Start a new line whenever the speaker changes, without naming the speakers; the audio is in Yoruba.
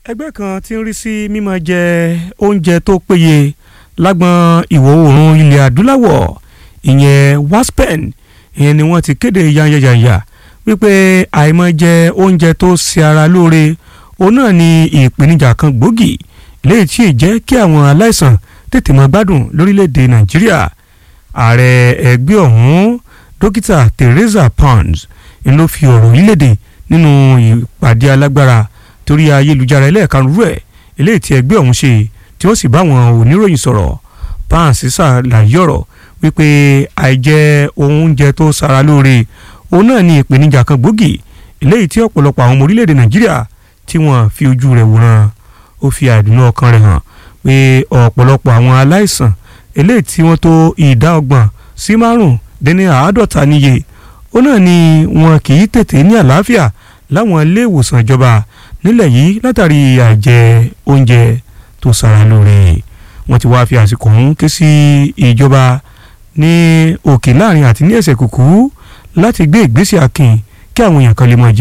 ẹgbẹ́ kan tí ń rí sí mímọ jẹ oúnjẹ tó péye lágbọn ìwọ̀ oòrùn ilẹ̀ adúláwọ̀ ìyẹn waspen ìyẹn ni wọ́n ti kéde yanyanyanya wípé àìmọ̀ jẹ oúnjẹ tó ṣe ara lóore òun náà ni ìpèníjà kan gbòógì léyìí tí ì jẹ́ kí àwọn aláìsàn tètè máa gbádùn lórílẹ̀‐èdè nàìjíríà ààrẹ ẹgbẹ́ ọ̀hún dókítà Teresa Pounds ń ló fi ọ̀rọ̀ yìí léde nínú ìpàdé alágbára torí ayélujára ẹlẹ́ẹ̀kanrú ẹ̀ eléyìí tí ẹgbẹ́ ọ̀hún ṣe tí wọ́n sì bá àwọn oníròyìn sọ̀rọ̀ Pounds ṣàlàyé ọ̀rọ̀ wípé àìjẹ oúnjẹ tó ṣara lóore òun náà ní ìpèníjà kan gbòógì eléyìí tí ọ̀pọ̀lọpọ̀ àwọn ọmọ orílẹ̀-èdè Nàìjíríà tí wọ́n fi ojú rẹ̀ wòran ó fi àìdùnnú ọkàn rẹ̀ hàn pé ọ̀pọ̀lọpọ̀ àwọn aláìsàn eléyìí tí wọ́n tó ìdá ọgbọ̀n sí márùn dín ní àádọ́ta níye ó náà ni wọn kì í tètè ní àlàáfíà láwọn ilé ìwòsàn ìjọba nílẹ̀ yìí látàrí àìjẹ oúnjẹ tó ṣara lóore wọ́n ti wá fi àsìkò ọ̀hún ké sí ìjọba ní òkè láàrin àti ní ẹsẹ̀ kùkú láti gbé ìgbésẹ̀ akin kí àwọn èèyàn kan lè mọ̀ jẹ